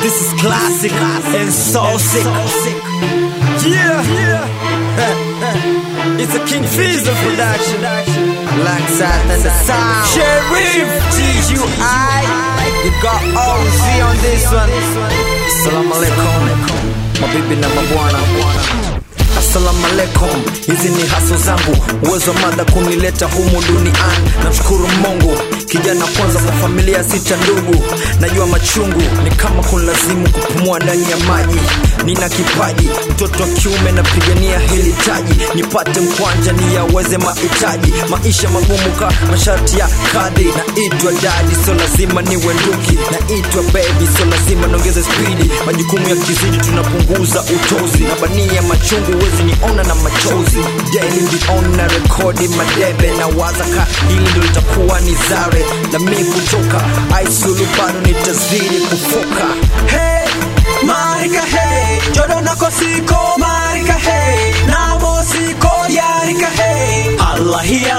This is classic and so sick. Yeah, yeah. It's a King Fizzle production. Alongside the sound. Sheriff TUI. You got OZ on this one. Assalamu alaikum. Mabibi na mabwana. Assalamu alaikum, hizi ni haso zangu, uwezo wa mada kunileta humu duniani. Namshukuru Mungu, kijana kwanza kwa familia sita ndugu. Najua machungu ni kama kunilazimu kupumua ndani ya maji. Nina kipaji, mtoto wa kiume napigania hili taji, nipate mkwanja niyaweze mahitaji. Maisha magumu ka masharti ya kadri, naitwa dadi, sio lazima niwe nduki. Naitwa baby, sio lazima niongeze spidi. Majukumu ya kizidi, tunapunguza utozi na bania machungu, huwezi niona na machozi. Daily ndiona rekodi madebe na waza ka hili ndo litakuwa ni zare na mi kutoka aisulu bado nitazidi kufoka Hey, marika hey, jodo nako siko marika hey, namo siko yarika hey, Allah hi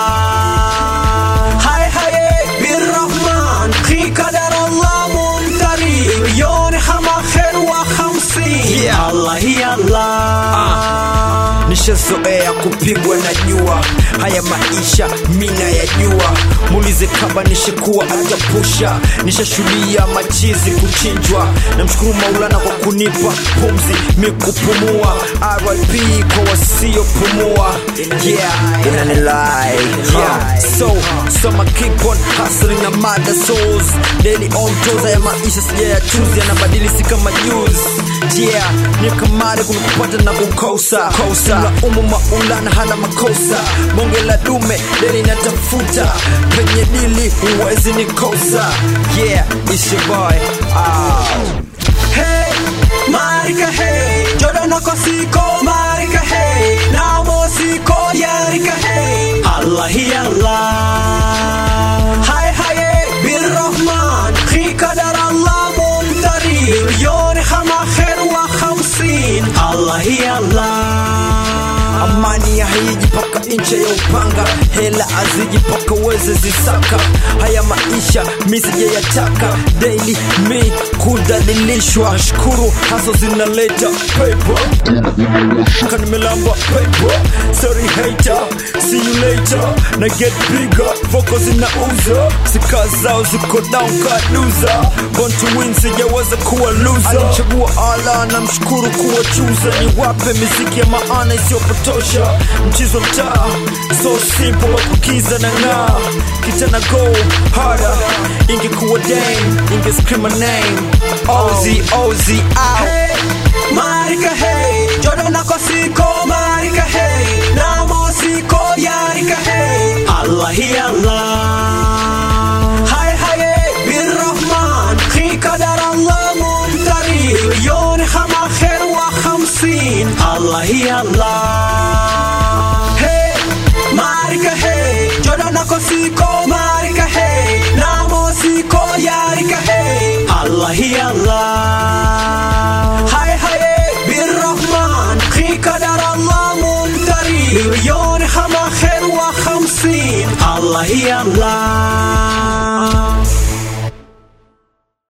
Allah. Hay hay بالرحمن في قدر الله ممتري مليون حما خير وخمسين Yeah. الله hi Allah. nishazoea kupigwa na jua haya maisha mina ya jua muulize kaba nishakuwa atapusha nishashuhudia machizi kuchinjwa namshukuru maulana kwa kunipa pumzi mi kupumua rip kwa wasiopumua yeah inanilai yeah so so ma keep on hustling na mada souls daily on toes haya maisha sijayachuzi yanabadili si kama juice yeah ni kamari kuna kupata na kukosa kosa la umu maulana hana makosa bonge la dume deli natafuta penye dili huwezi nikosa yeah it's your boy ah. Hey, marika hey, jodo nako siko marika hey, namo siko yarika hey, Allah hi Allah. Hay hay بالرحمن في قدر الله ممتري مليون خما خير وخمسين الله hi Allah. amani ya haiji paka ncha ya upanga hela aziji paka weze zisaka haya maisha mi sijayataka daily mi kudhalilishwa shukuru haso zinaleta paper kanimelamba paper sorry hater see you later na get bigger focus zinauza sika zao ziko down kaduza born to win sijaweza kuwa loser alichagua ala na mshukuru kuwa chuza ni wape miziki ya maana isiyopotosha mchizo mtaa so simple wa kukiza na ng'aa kitana go harder ingekuwa dame inge scream my name ozi ozi out Hey, marika hey, jodo nako siko marika hey, namo siko yarika hey, Allah hi Allah. Hay hay بالرحمن في قدر الله ممتري مليون خما خير وخمسين الله hi Allah. Hey, marika hey, jodo nako siko marika hey, namo siko yarika hey, Allah hi Allah. Hay hay بالرحمن في قدر الله ممتري مليون خما خير وخمسين الله hi Allah.